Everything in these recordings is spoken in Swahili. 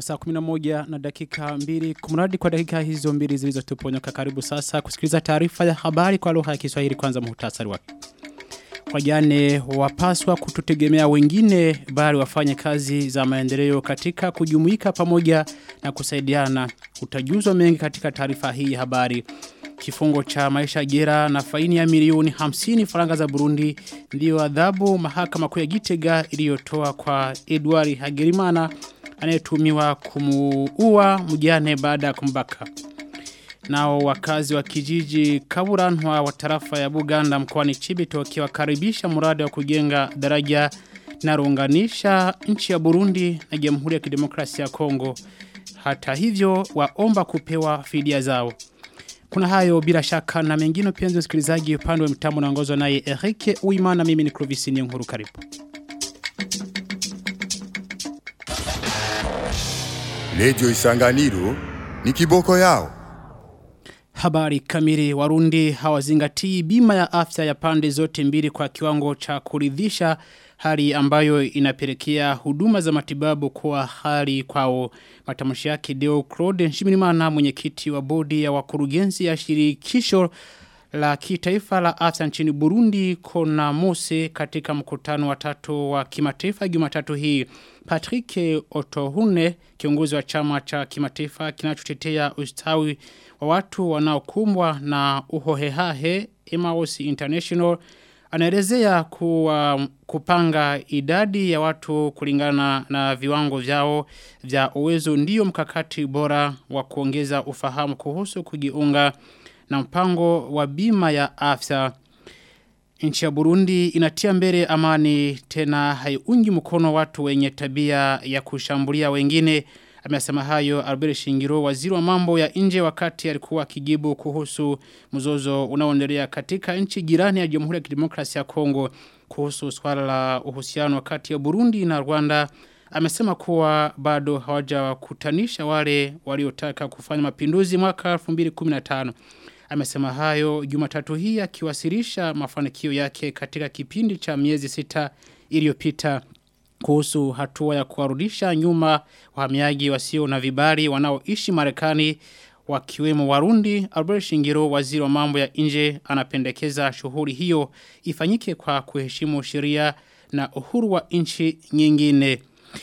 saa 11 na dakika mbili kumradi kwa dakika hizo mbili zilizotuponyoka karibu sasa kusikiliza taarifa ya habari kwa lugha ya Kiswahili kwanza muhtasari wake wajane wapaswa kututegemea wengine bali wafanye kazi za maendeleo katika kujumuika pamoja na kusaidiana utajuzwa mengi katika taarifa hii ya habari kifungo cha maisha jera na faini ya milioni 50 faranga za Burundi ndiyo adhabu mahakama kuu ya Gitega iliyotoa kwa Edward Hagerimana anayetumiwa kumuua mjane baada ya kumbaka. Nao wakazi wa kijiji Kaburanwa wa tarafa ya Buganda mkoani Chibito wakiwakaribisha mradi wa kujenga daraja linalounganisha nchi ya Burundi na Jamhuri ya Kidemokrasia ya Kongo. Hata hivyo waomba kupewa fidia zao. Kuna hayo bila shaka na mengine penzi msikilizaji upande wa mtambo naongozwa naye Eric Uimana mimi ni Clovis Nkuru karibu. Lejo Isanganiro ni kiboko yao. Habari kamili warundi hawazingatii bima ya afya ya pande zote mbili kwa kiwango cha kuridhisha hali ambayo inapelekea huduma za matibabu kwa hali kwao matamshi yake Deo Claude Nshimirimana mwenyekiti wa bodi ya wakurugenzi ya shirikisho la kitaifa la afya nchini Burundi kona Mose katika mkutano wa tatu wa kimataifa Jumatatu hii Patrick Otohune kiongozi wa chama cha kimataifa kinachotetea ustawi wa watu wanaokumbwa na uhohehahe Emmaus International anaelezea kuwa kupanga idadi ya watu kulingana na viwango vyao vya uwezo ndiyo mkakati bora wa kuongeza ufahamu kuhusu kujiunga na mpango wa bima ya afya. Nchi ya Burundi inatia mbele amani tena haiungi mkono watu wenye tabia ya kushambulia wengine. Amesema hayo Albert Shingiro waziri wa mambo ya nje wakati alikuwa akijibu kuhusu mzozo unaoendelea katika nchi jirani ya Jamhuri ya Kidemokrasia ya Kongo kuhusu swala la uhusiano kati ya Burundi na Rwanda. Amesema kuwa bado hawajawakutanisha wale waliotaka kufanya mapinduzi mwaka 2015. Amesema hayo Jumatatu hii akiwasilisha mafanikio yake katika kipindi cha miezi sita iliyopita kuhusu hatua ya kuwarudisha nyuma wahamiaji wasio na vibali wanaoishi Marekani wakiwemo Warundi Albert Shingiro waziri wa mambo ya nje anapendekeza shughuli hiyo ifanyike kwa kuheshimu sheria na uhuru wa nchi nyingine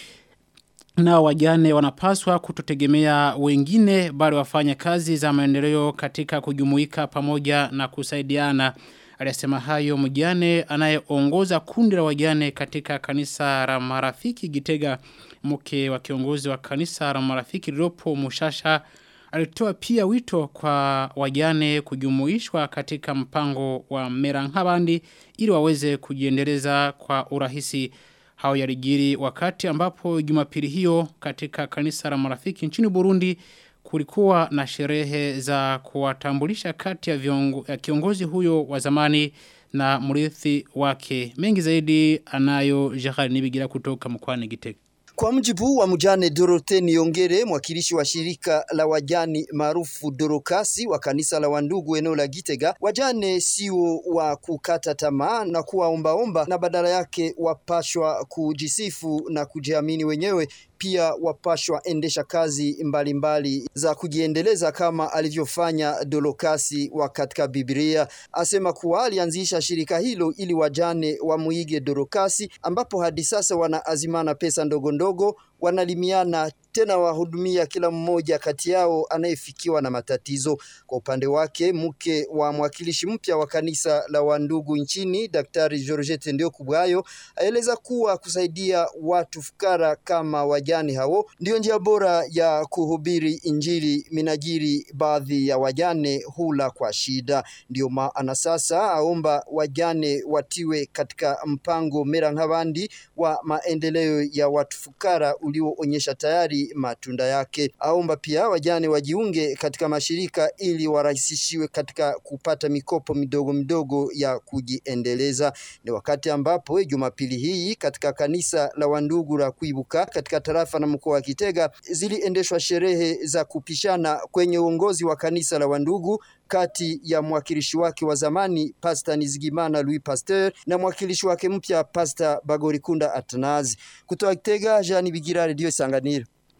na wajane wanapaswa kutotegemea wengine bali wafanye kazi za maendeleo katika kujumuika pamoja na kusaidiana Alisema hayo mjane anayeongoza kundi la wajane katika kanisa la marafiki Gitega mke wa kiongozi wa kanisa la marafiki lilopo Mushasha alitoa pia wito kwa wajane kujumuishwa katika mpango wa Merangabandi ili waweze kujiendeleza kwa urahisi hao yalijiri wakati ambapo Jumapili hiyo katika kanisa la marafiki nchini Burundi kulikuwa na sherehe za kuwatambulisha kati ya, viongo, ya kiongozi huyo wa zamani na mrithi wake. Mengi zaidi anayo Jahari Nibigira kutoka mkwani Gitega. Kwa mjibu wa mjane Dorote Niongere, mwakilishi wa shirika la wajani maarufu Dorokasi wa kanisa la Wandugu eneo la Gitega, wajane sio wa kukata tamaa na kuwaombaomba, na badala yake wapashwa kujisifu na kujiamini wenyewe pia wapashwa endesha kazi mbalimbali mbali za kujiendeleza kama alivyofanya Dolokasi wa katika Biblia. Asema kuwa alianzisha shirika hilo ili wajane wamuige Dolokasi, ambapo hadi sasa wanaazimana pesa ndogo ndogo, wanalimiana tena wahudumia kila mmoja kati yao anayefikiwa na matatizo. Kwa upande wake, mke wa mwakilishi mpya wa kanisa la wandugu nchini, Daktari Georgette Ndio Kubwayo, aeleza kuwa kusaidia watu fukara kama wajane hao ndio njia bora ya kuhubiri Injili minajiri baadhi ya wajane hula kwa shida. Ndio maana sasa aomba wajane watiwe katika mpango Mera nk'abandi wa maendeleo ya watu fukara ulioonyesha tayari matunda yake. Aomba pia wajane wajiunge katika mashirika ili warahisishiwe katika kupata mikopo midogo midogo ya kujiendeleza. Ni wakati ambapo Jumapili hii katika kanisa la Wandugu la Kuibuka katika tarafa na mkoa wa Kitega ziliendeshwa sherehe za kupishana kwenye uongozi wa kanisa la Wandugu kati ya mwakilishi wake wa zamani Pastor Nizigimana Louis Pasteur na mwakilishi wake mpya Pastor Bagorikunda Atanazi. Kutoka Kitega, Jean Bigira, Radio Sanganiro.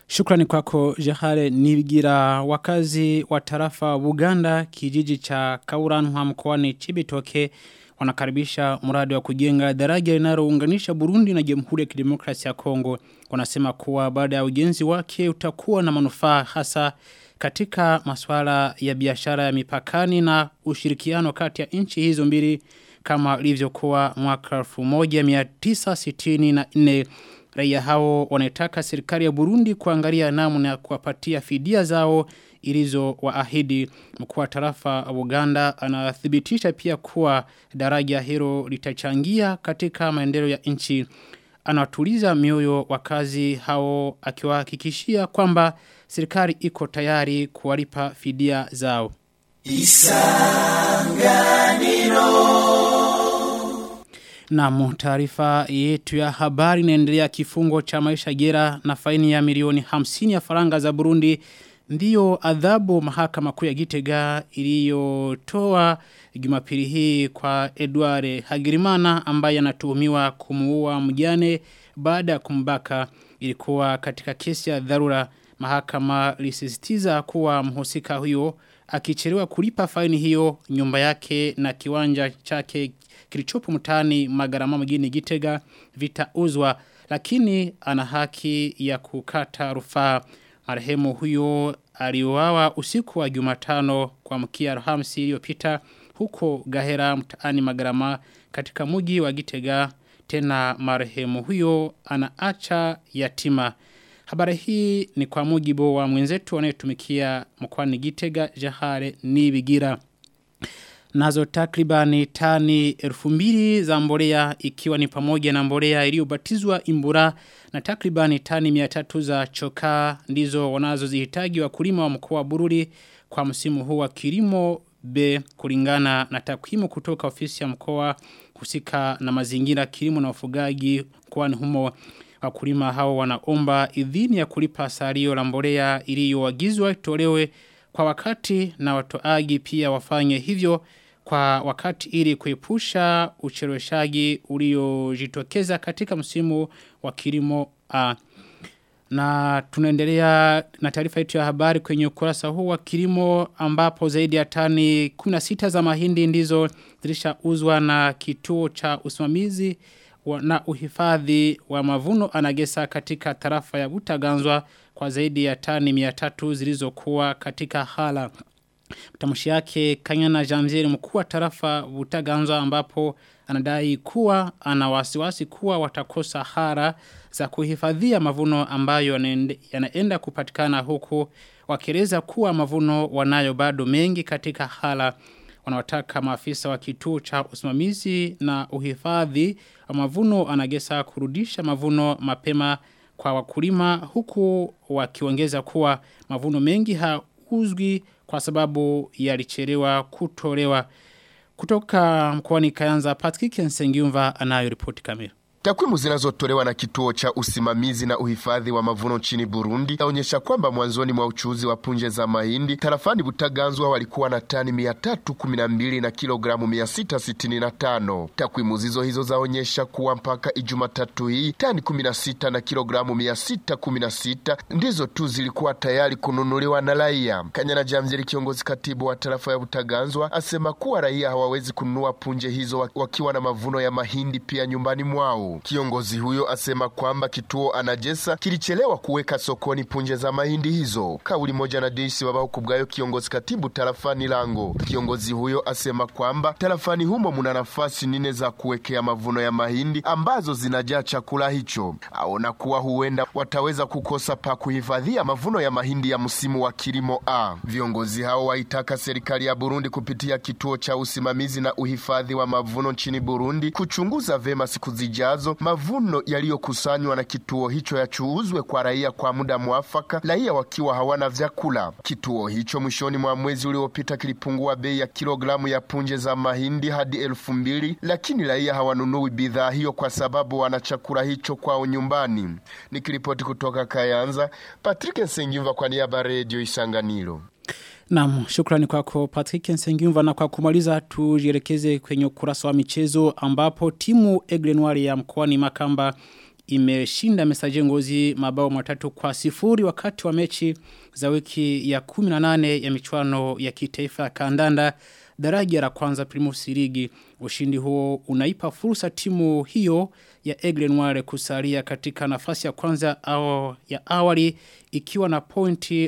Shukrani kwako Jehare Nibigira wakazi wa tarafa Buganda kijiji cha Kauranwa mkoani Chibitoke wanakaribisha mradi wa kujenga daraja linalounganisha Burundi na Jamhuri ya Kidemokrasia ya Kongo. Wanasema kuwa baada ya ujenzi wake utakuwa na manufaa hasa katika masuala ya biashara ya mipakani na ushirikiano kati ya nchi hizo mbili kama ilivyokuwa mwaka 1964 raia hao wanataka serikali ya Burundi kuangalia namna ya kuwapatia fidia zao ilizo waahidi mkuu wa tarafa wa Uganda anathibitisha pia kuwa daraja hilo litachangia katika maendeleo ya nchi anatuliza mioyo wakazi hao akiwahakikishia kwamba serikali iko tayari kuwalipa fidia zao Na taarifa yetu ya habari inaendelea kifungo cha maisha gera na faini ya milioni 50 ya faranga za Burundi ndiyo adhabu mahakama kuu ya Gitega iliyotoa Jumapili hii kwa Edward Hagirimana ambaye anatuhumiwa kumuua mjane baada ya kumbaka ilikuwa katika kesi ya dharura mahakama lisisitiza kuwa mhusika huyo akichelewa kulipa faini hiyo nyumba yake na kiwanja chake kilichopo mtaani magarama mjini Gitega vitauzwa lakini ana haki ya kukata rufaa marehemu huyo aliuawa usiku wa Jumatano kwa mkia Alhamisi iliyopita huko Gahera mtaani magarama katika mji wa Gitega tena marehemu huyo anaacha yatima Habari hii ni kwa mujibu wa mwenzetu anayetumikia mkoani Gitega Jahare Nibigira. Nazo takribani tani elfu mbili za mbolea ikiwa ni pamoja na mbolea iliyobatizwa imbura na takribani tani miatatu za chokaa ndizo wanazozihitaji wakulima wa mkoa wa Bururi kwa msimu huu wa kilimo B kulingana na takwimu kutoka ofisi ya mkoa husika na mazingira kilimo na ufugaji mkoani humo wakulima hao wanaomba idhini ya kulipa salio la mbolea iliyoagizwa itolewe kwa wakati na watoaji pia wafanye hivyo kwa wakati ili kuepusha ucheleweshaji uliojitokeza katika msimu wa kilimo A. Na tunaendelea na taarifa yetu ya habari kwenye ukurasa huu wa kilimo ambapo zaidi ya tani 16 za mahindi ndizo zilishauzwa na kituo cha usimamizi na uhifadhi wa mavuno anagesa katika tarafa ya Butaganzwa kwa zaidi ya tani 300 zilizokuwa katika hala. Mtamshi yake Kanyana Jamzeri mkuu wa tarafa Butaganzwa ambapo anadai kuwa ana wasiwasi kuwa watakosa hara za kuhifadhia mavuno ambayo yanaenda kupatikana huku wakieleza kuwa mavuno wanayo bado mengi katika hala wanawataka maafisa wa kituo cha usimamizi na uhifadhi wa mavuno anagesa kurudisha mavuno mapema kwa wakulima huku wakiongeza kuwa mavuno mengi hauzwi kwa sababu yalichelewa kutolewa kutoka mkoani Kayanza Patrick Nsengiumva anayo ripoti kamili Takwimu zinazotolewa na kituo cha usimamizi na uhifadhi wa mavuno nchini Burundi yaonyesha kwamba mwanzoni mwa uchuuzi wa punje za mahindi tarafani Butaganzwa walikuwa na tani 312 na kilogramu 665. Takwimu zizo hizo zaonyesha kuwa mpaka Ijumatatu hii tani 16 na kilogramu 616 ndizo tu zilikuwa tayari kununuliwa na raia. Kanyana Jamzeli, kiongozi katibu wa tarafa ya Butaganzwa, asema kuwa raia hawawezi kununua punje hizo wakiwa na mavuno ya mahindi pia nyumbani mwao. Kiongozi huyo asema kwamba kituo anajesa kilichelewa kuweka sokoni punje za mahindi hizo. Kauli moja na Deisi Babaho kubwayo, kiongozi katibu tarafani Lango. Kiongozi huyo asema kwamba tarafani humo muna nafasi nne za kuwekea mavuno ya mahindi ambazo zinajaa chakula hicho. Aona kuwa huenda wataweza kukosa pa kuhifadhia mavuno ya mahindi ya msimu wa kilimo A. Viongozi hao waitaka serikali ya Burundi kupitia kituo cha usimamizi na uhifadhi wa mavuno nchini Burundi kuchunguza vema siku zijazo mavuno yaliyokusanywa na kituo hicho yachuuzwe kwa raia kwa muda mwafaka, raia wakiwa hawana vyakula. Kituo hicho mwishoni mwa mwezi uliopita kilipungua bei ya kilogramu ya punje za mahindi hadi elfu mbili, lakini raia hawanunui bidhaa hiyo kwa sababu wana chakula hicho kwao nyumbani. Nikiripoti kutoka Kayanza, Patrick Nsengimva kwa niaba ya Redio Isanganiro. Naam, shukrani kwako Patrick Nsengiumva na kwa kumaliza tujielekeze kwenye ukurasa wa michezo ambapo timu Egle Noir ya mkoani Makamba imeshinda mesaje ngozi mabao matatu kwa sifuri wakati wa mechi za wiki ya 18 ya michuano ya kitaifa ya kandanda daraja la kwanza Primus Ligi ushindi huo unaipa fursa timu hiyo ya Aigle Noire kusalia katika nafasi ya kwanza au ya awali ikiwa na pointi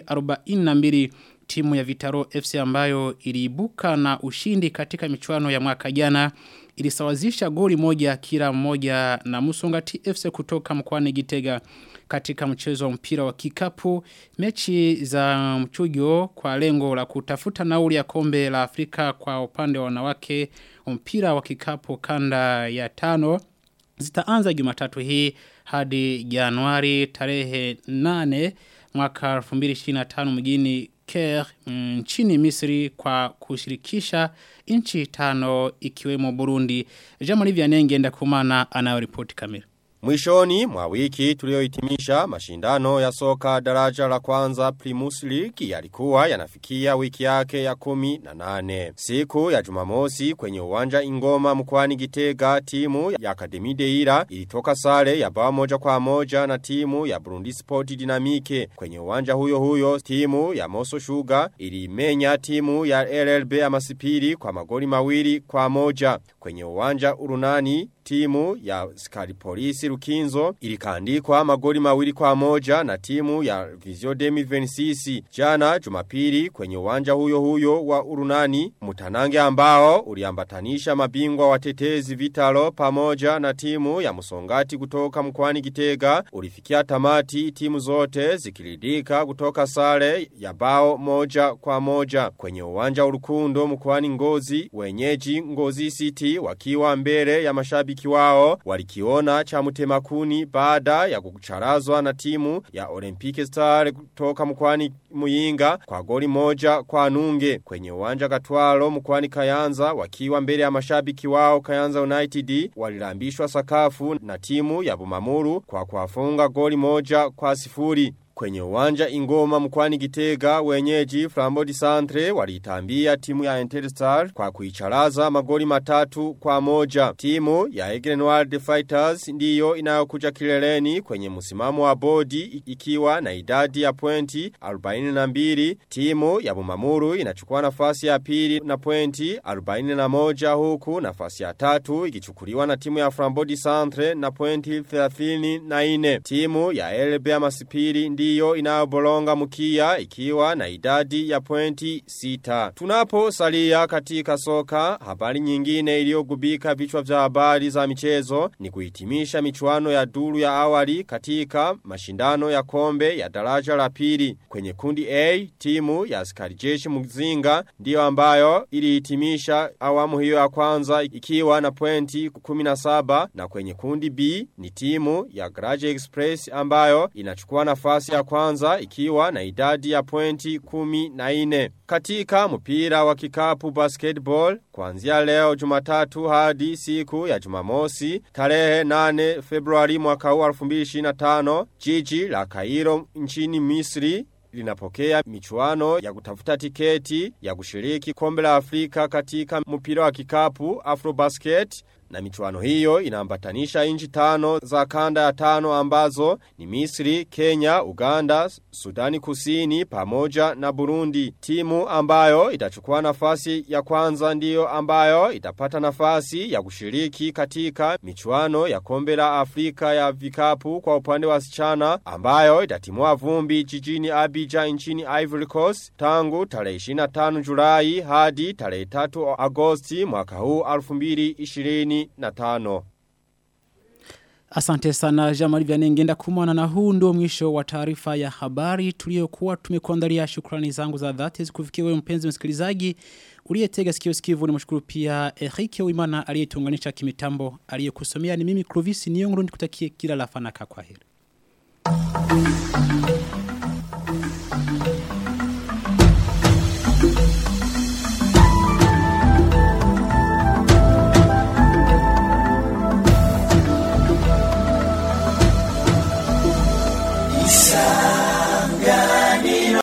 42 timu ya Vitaro FC ambayo iliibuka na ushindi katika michuano ya mwaka jana ilisawazisha goli moja kila moja na Musongati FC kutoka mkoani Gitega katika mchezo wa mpira wa kikapu mechi za mchujo kwa lengo la kutafuta nauli ya kombe la Afrika kwa upande wa wanawake mpira wa kikapu kanda ya tano zitaanza Jumatatu hii hadi Januari tarehe 8 mwaka 2025 mjini Caire nchini Misri kwa kushirikisha nchi tano ikiwemo Burundi. Jamali Vyanenge ndakumana anayoripoti kamili. Mwishoni mwa wiki tuliohitimisha mashindano ya soka daraja la kwanza Primus League yalikuwa yanafikia wiki yake ya kumi na nane. Siku ya jumamosi kwenye uwanja ingoma mkwani gitega timu ya Akademi Deira ilitoka sare ya bao moja kwa moja na timu ya Burundi Sport Dynamique. Kwenye uwanja huyo huyo timu ya Moso Sugar ilimenya timu ya LLB ya Masipiri kwa magoli mawili kwa moja. Kwenye uwanja urunani timu ya skari polisi Rukinzo ilikandikwa magoli mawili kwa moja na timu ya Vizio Demi Venisisi. Jana jumapili kwenye uwanja huyo huyo wa urunani mutanange ambao uliambatanisha mabingwa watetezi vitalo pamoja na timu ya musongati kutoka mkwani gitega ulifikia tamati timu zote zikiridika kutoka sare ya bao moja kwa moja. Kwenye uwanja urukundo mkwani ngozi wenyeji ngozi city wakiwa mbele ya mashabiki mashabiki wao walikiona cha mutemakuni baada ya kucharazwa na timu ya Olympic Star kutoka mkwani Muyinga kwa goli moja kwa nunge kwenye uwanja Katwalo mkwani Kayanza wakiwa mbele ya mashabiki wao Kayanza United walilambishwa sakafu na timu ya Bumamuru kwa kuwafunga goli moja kwa sifuri Kwenye uwanja ingoma mkwani gitega wenyeji Flambodi Santre walitambia timu ya Interstar kwa kuicharaza magoli matatu kwa moja. Timu ya Egrenwald Fighters ndiyo inayokuja kileleni kwenye msimamo wa bodi ikiwa na idadi ya pointi 42. Timu ya Bumamuru inachukua nafasi ya pili na pointi 41 huku nafasi ya tatu ikichukuliwa na timu ya Flambodi Santre na pointi 34. Timu ya Elbea Masipiri ndiyo ndiyo inayobolonga mkia ikiwa na idadi ya pointi sita. Tunapo salia katika soka, habari nyingine iliyogubika vichwa vya habari za michezo ni kuhitimisha michuano ya duru ya awali katika mashindano ya kombe ya daraja la pili. Kwenye kundi A, timu ya askari jeshi mzinga ndiyo ambayo ilihitimisha awamu hiyo ya kwanza ikiwa na pointi 17 na kwenye kundi B ni timu ya Garage Express ambayo inachukua nafasi ya kwanza ikiwa na idadi ya pointi kumi na ine. Katika mpira wa kikapu basketball, kuanzia leo jumatatu hadi siku ya jumamosi, tarehe 8 februari mwaka huu 2025, jiji la Cairo nchini Misri linapokea michuano ya kutafuta tiketi ya kushiriki kombe la Afrika katika mpira wa kikapu Afrobasket na michuano hiyo inaambatanisha inchi tano za kanda ya tano ambazo ni Misri, Kenya, Uganda, Sudani Kusini pamoja na Burundi. Timu ambayo itachukua nafasi ya kwanza ndiyo ambayo itapata nafasi ya kushiriki katika michuano ya kombe la Afrika ya vikapu kwa upande wa sichana ambayo itatimua vumbi jijini Abidjan nchini Ivory Coast tangu tarehe 25 Julai hadi tarehe 3 Agosti mwaka huu 2020 na tano. Asante sana Jamali Vyanengenda kumwana na huu ndio mwisho wa taarifa ya habari tuliyokuwa tumekuandalia shukrani zangu za dhati zikufikia wewe mpenzi msikilizaji uliyetega sikio sikivu ni mshukuru pia Erike Uimana aliyetuunganisha kimitambo aliyekusomea ni mimi Clovis Niongro nikutakie kila la fanaka kwa heri.